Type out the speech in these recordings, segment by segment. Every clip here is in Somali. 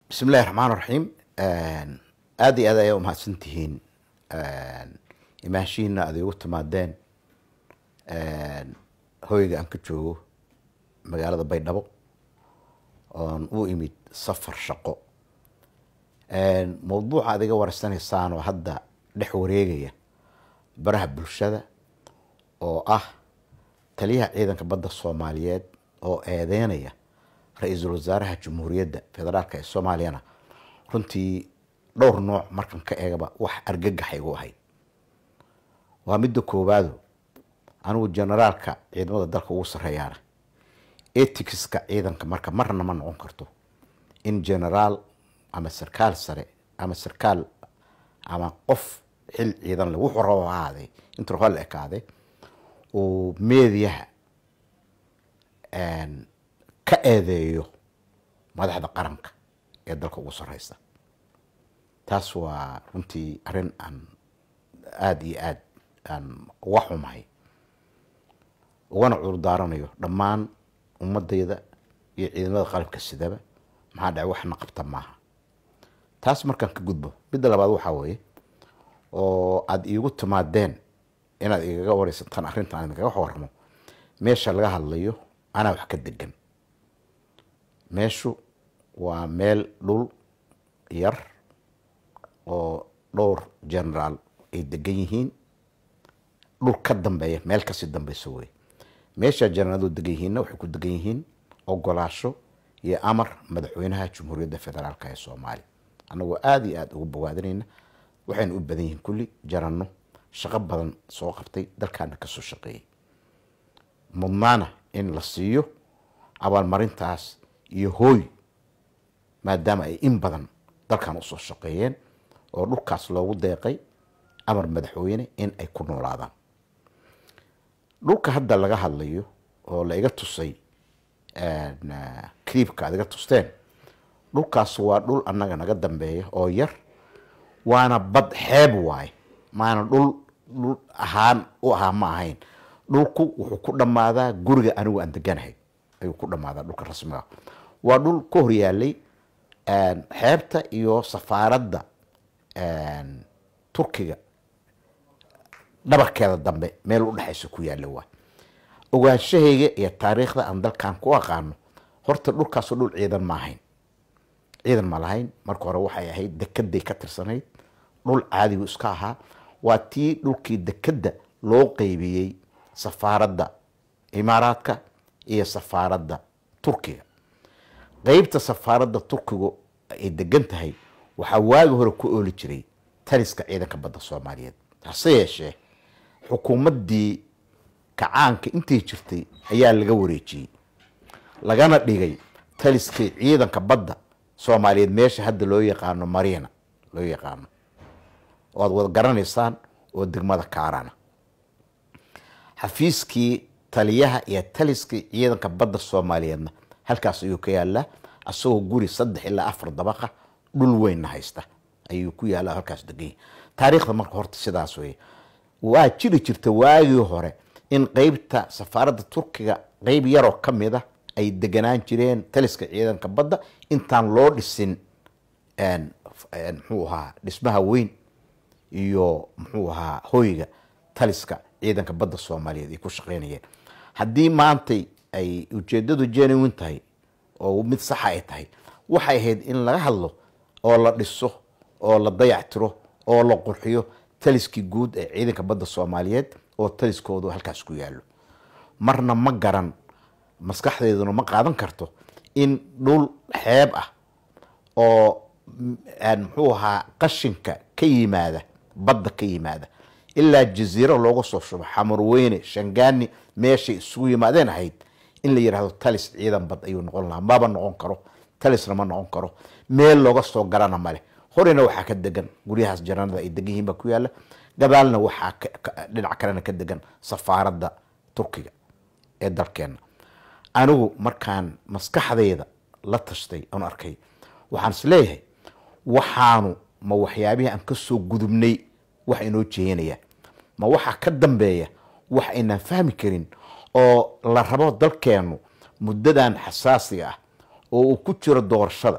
bismi illahi raxmaan raxiim aada iyo aad ayaa umahadsan tihiin imaanshihiina aad igu timaadeen hoyga aan ka joogo magaalada baydhabo oon u imid safar shaqo mawduuca aad iga wareysanaysaan oo hadda dhex wareegaya baraha bulshada oo ah taliyaha ciidanka badda soomaaliyeed oo eedeynaya ra-iisul wasaaraha jamhuuriyadda federaalk ee soomaaliyana runtii dhowr nooc markan ka eegaba wax argagaxa igu ahayd waa midda koowaado anigu generaalka ciidamada dalka ugu sarreeyaana eticska ciidanka marka marna ma noqon karto in generaal ama sarkaal sare ama sarkaal ama qof xil ciidan le wuxuu rabo ha ahaadee intuu raba la ekaade uu meediyaha ka eedeeyo madaxda qaranka ee dalka ugu sareysa taas waa runtii arrin aan aada iyo aada aan uga xumahay ugana cudurdaaranayo dhammaan ummadayda iyo ciidamada qalabka sidaba maxaa dhacay waxna qabta maaha taas markaan ka gudbo midda labaad waxaa weeye oo aada iigu timaadeen inaad igaga wareysataan arrintan aan idinkaga waramo meesha laga hadlayo anaa wax ka degan meeshu waa meel dhul yar oo dhowr generaal ay degan yihiin dhul ka dambeeya meel kasii dambeyso wey meesha generaal degan yihiinna waxay ku degan yihiin ogolaasho iyo amar madaxweynaha jamhuuriyadda federaalk ee soomaaliya annagoo aada iyo aada ugu bogaadinayna waxayna u badan yihiin kulli jaranno shaqo badan soo qabtay dalkaana kasoo shaqeeyay mudnaana in la siiyo abaalmarintaas iyo hooy maadaama ay in badan dalkan usoo shaqeeyeen oo dhulkaas loogu deeqay amar madaxweyne in ay ku noolaadaan dhulka hadda laga hadlayo oo la iga tusay cliibka aad iga tusteen dhulkaas waa dhul annaga naga dambeeya oo yar waana bad xeeb waaye maana dhul dhul ahaan u ahaa ma ahayn dhulku wuxuu ku dhammaadaa guriga anigu aan deganahay ayuu ku dhammaadaa dhulka rasmiga waa dhul ka hor yaalay xeebta iyo safaaradda turkiga dhabarkeeda dambe meel u dhexaysa ku yaalla waay ogaanshahayga iyo taariikhda aan dalkan ku aqaano horta dhulkaasoo dhul ciidan ma ahayn ciidan ma lahayn marka hore waxay ahayd dekeday ka tirsanayd dhul caadigu iska ahaa waa tii dhulkii dekedda loo qeybiyey safaaradda imaaraadka iyo safaaradda turkiga qeybta safaaradda turkigu ay degan tahay waxaa waagi hore ku ooli jiray taliska ciidanka badda soomaaliyeed hase yeeshee xukuumaddii kacaanka intay jirtay ayaa laga wareejiyey lagana dhigay taliskii ciidanka badda soomaaliyeed meesha hadda loo yaqaano mariina loo yaqaano oo aad wada garanaysaan oo degmada kaarana xafiiskii taliyaha iyo taliskii ciidanka badda soomaaliyeedna halkaas ayuu ka yaallaa asagoo guri saddex ilaa afar dabaqa dhul weynna haysta ayuu ku yaalla halkaas deganya taariikhda marka horta sidaas weye waa jiri jirta waagii hore in qeybta safaaradda turkiga qeyb yaroo ka mid a ay deganaan jireen taliska ciidanka badda intaan loo dhisin muxuu ahaa dhismaha weyn iyo muxuu ahaa hoyga taliska ciidanka badda soomaaliyeed ay ku shaqeynayeen haddii maantay ay ujeedadu genuwin tahay oo mid saxa ay tahay waxay ahayd in laga hadlo oo la dhiso oo la dayactiro oo la qurxiyo taliskii guud ee ciidanka badda soomaaliyeed oo taliskoodu halkaas ku yaallo marna ma garan maskaxdeeduna ma qaadan karto in dhul xeeb ah oo muxuu ahaa qashinka ka yimaada badda ka yimaada ilaa jaziiro looga soo shubo xamarweyne shangaani meeshay isugu yimaadeen ahayd in la yidhahdo talis ciidan bad ayuu noqon lahaa maba noqon karo talisna ma noqon karo meel looga soo garana male horena waxaa ka degan guryahaas jaranada ay degan yihiin baa ku yaalla gadaalna waxaa dhinac kalena ka degan safaaradda turkiga ee dalkeenna anigu markaan maskaxdayda la tashtay aan arkay waxaan is leeyahay waxaanu ma waxyaabihii aan kasoo gudubnay wax inoo jeeyanaya ma waxaa ka dambeeya wax aynaan fahmi karin oo la rabo dalkeennu muddadan xasaasiga ah oo uu ku jiro doorashada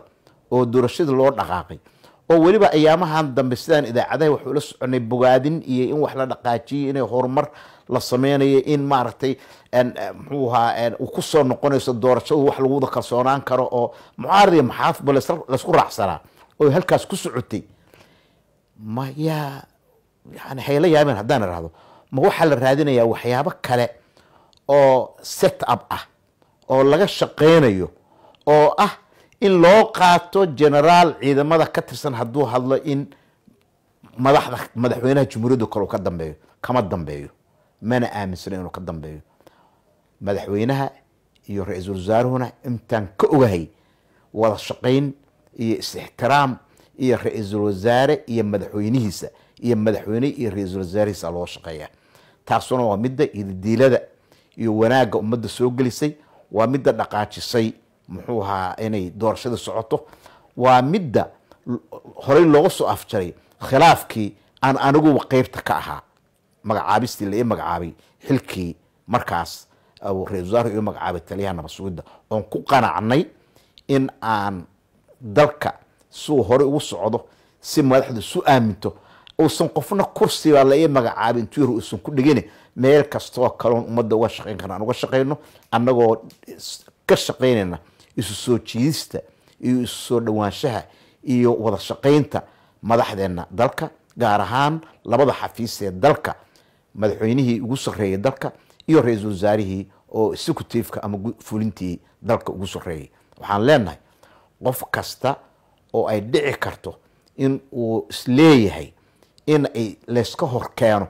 oo doorashadii loo dhaqaaqay oo weliba ayaamahan dambe sidaan idaacadaha waxuu la soconay bogaadin iyo in wax la dhaqaajiyo inay horumar la sameynayo in maaragtay muxuu ahaa uu kusoo noqonayso doorashadu wax lagu wada kalsoonaan karo oo mucaarad iyo maxaafba laysku raacsanaa oo halkaas ku socotay ma yaa yani hayla yaabeen haddaan irahdo ma waxaa la raadinayaa waxyaabo kale oo set up ah oo laga shaqeynayo oo ah in loo qaato generaal ciidamada ka tirsan hadduu hadlo in madaxda madaxweynaha jumhuuriyadda kale uu ka dambeeyo kama dambeeyo mana aaminsana inuu ka dambeeyo madaxweynaha iyo ra-iisul wasaaruhuna intaan ka ogahay wada shaqayn iyo is-ixtiraam iyo ra-iisul wasaare iyo madaxweynihiisa iyo madaxweyne iyo ra-iisul wasaarihiisa loo shaqeeya taasuna waa midda ididiilada iyo wanaagga ummadda soo gelisay waa midda dhaqaajisay muxuu ahaa inay doorashada socoto waa midda horey looga soo afjaray khilaafkii aan aniguba qeybta ka ahaa magacaabistii la ii magacaabay xilkii markaas ra-isul wasaarku ii magacaabay taliyaha nabad sugidda oon ku qanacnay in aan dalka siuu horey ugu socdo si madaxdu isu aaminto uusan qofna kursiba la ii magacaabin intuu yar uusan ku dhigin meel kastoo kaloon ummadda uga shaqeyn karna aan uga shaqeyno annagoo ka shaqeynayna isu soo jiidista iyo isu soo dhowaanshaha iyo wada shaqeynta madaxdeena dalka gaar ahaan labada xafiis ee dalka madaxweynihii ugu sarreeyay dalka iyo ra-iisul wasaarihii oo executiveka ama fulintii dalka ugu sarreeyay waxaan leenahay qof kasta oo ay dhici karto in uu isleeyahay in ay layska hor keeno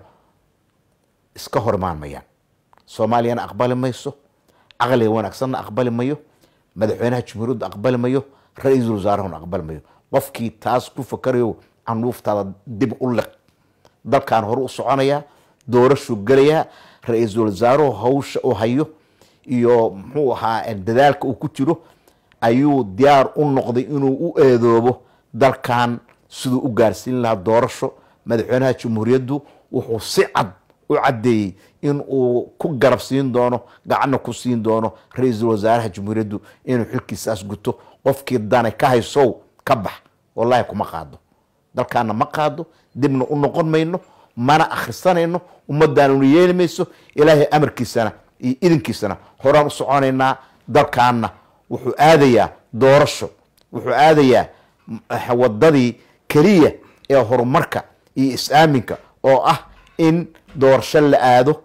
iska hor imaan mayaan soomaaliyana aqbali mayso caqliga wanaagsanna aqbali mayo madaxweynaha jumhuuriyadda aqbali mayo ra-iisul wasaarahuna aqbali mayo qofkii taas ku fakarayo canuuftaada dib u liq dalkan hore u soconayaa doorashuu gelayaa ra-iisul wasaaruhu hawsha u hayo iyo muxuu ahaa dadaalka uu ku jiro ayuu diyaar u noqday inuu u eedoobo dalkan siduu u gaarsiin lahaa doorasho madaxweynaha jumhuuriyaddu wuxuu si cad u caddeeyey in uu ku garab siin doono gacanna ku siin doono ra-iisul wasaaraha jumhuuriyaddu inuu xilkiisaas guto qofkii dane ka haysow ka bax wallahi kuma qaado dalkaana ma qaado dibna u noqon mayno mana akhrisanayno ummadaanuna yeeli mayso ilaahay amarkiisana iyo idinkiisana horaan u soconaynaa dalkaana wuxuu aadayaa doorasho wuxuu aadayaa wadadii keliya ee horumarka iyo is-aaminka oo ah in doorasho la aado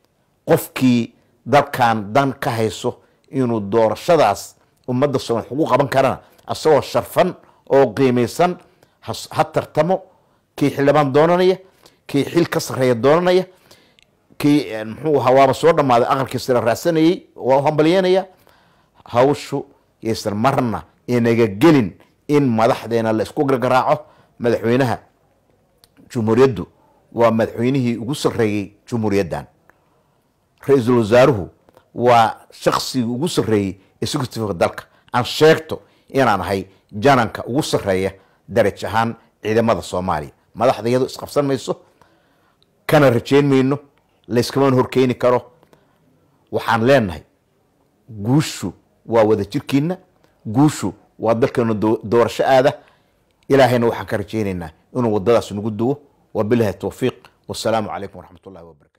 qofkii dalkan dan ka hayso inuu doorashadaas ummadda soomaal ugu qaban karana isagoo sharfan oo qiimaysan ha tartamo kii xildhibaan doonanaya kii xil ka sarreeya doonanaya kii muxuu ahaa waaba soo dhammaaday aqalkii sira raadsanayey waa u hambalyeynaya hawshu yaysan marna inaga gelin in madaxdeena la isku gargaraaco madaxweynaha jumhuuriyaddu waa madaxweynihii ugu sarreeyey jumhuuriyaddan ra-iisul wasaaruhu waa shaksigii ugu sarreeyey executiveka dalka aan sheegto inaan ahay jananka ugu sarreeya daraj ahaan ciidamada soomaaliya madaxda iyado isqabsan mayso kana rajeyn mayno layskamana horkeeni karo waxaan leenahay guushu waa wada jirkiina guushu waa dalkeena doorasho aada ilaahayna waxaan ka rajeynaynaa inuu wadadaas nagu duwo wabilahi towfiiq wasalaamu calaykum waraxmat ullahi wabarakatu